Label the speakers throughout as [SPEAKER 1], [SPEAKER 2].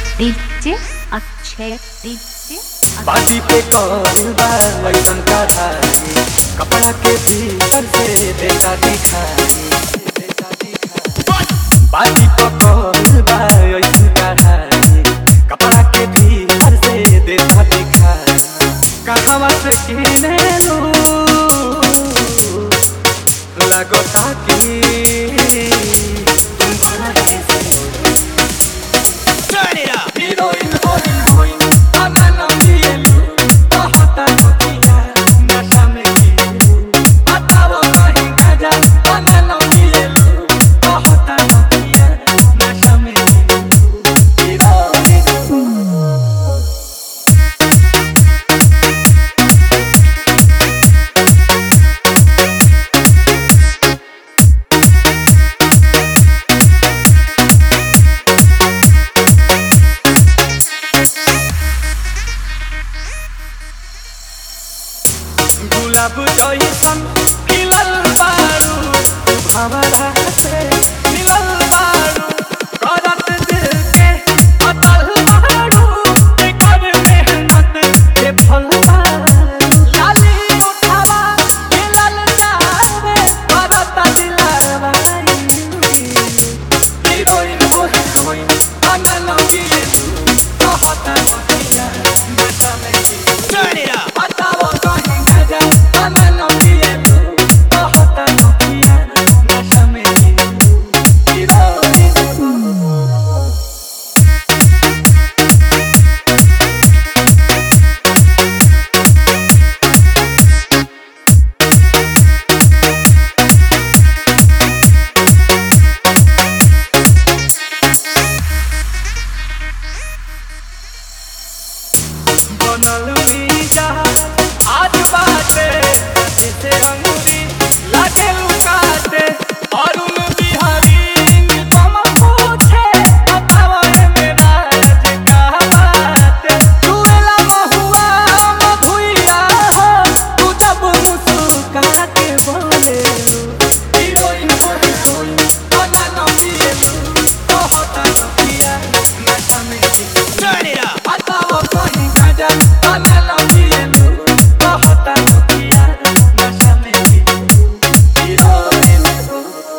[SPEAKER 1] DJ Akshay DJ
[SPEAKER 2] बाजी पे कौन बा वैसन का धारी कपड़ा के भीतर से देता दिखाई बाजी पे कौन बा वैसन का धारी कपड़ा के भीतर से देता दिखाई कहवा से किने लू लगो ताकि तुम भारत से
[SPEAKER 3] Turn it up.
[SPEAKER 2] Heroin, heroin, heroin, banana mielu, bahata nokia, nasha mein kielu, बताओ कहीं गजा, banana mielu, bahata nokia, nasha mein kielu, heroin, गुलाब जैसन खिलल बारू भंवरा से मिलल बारू करत दिल के अतल बारू एकर मेहनत के फल बारू लाली उठावा खिलल जावे करत दिलवा हीरोइन हो हीरोइन अनल गिलू कहत नदिया नशा में गिलू
[SPEAKER 3] Turn it up.
[SPEAKER 2] बताओ कहीं गजा अनल गिलू कहत नदिया नशा में गिलू हीरोइन बनल मीजा आज बाटे जैसे अंगूरी लागे लुकाटे अरुण बिहारी निगम पूछे बताओ ए मेरा राज का बाटे चुएला महुआ मधुइया हो तू जब मुस्कुरा के बोले हीरोइन हो हीरोइन बना न मिलेलू कहता नदिया नशा में गिलू
[SPEAKER 3] Turn it up.
[SPEAKER 2] बताओ कहीं गजा अनल गिलू कहता नदिया नशा में गिलू हीरोइन हो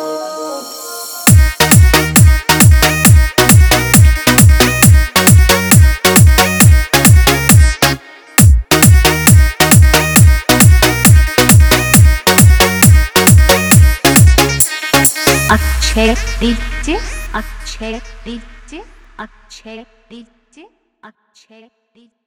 [SPEAKER 1] Akshay DJ Akshay DJ Akshay DJ Akshay DJ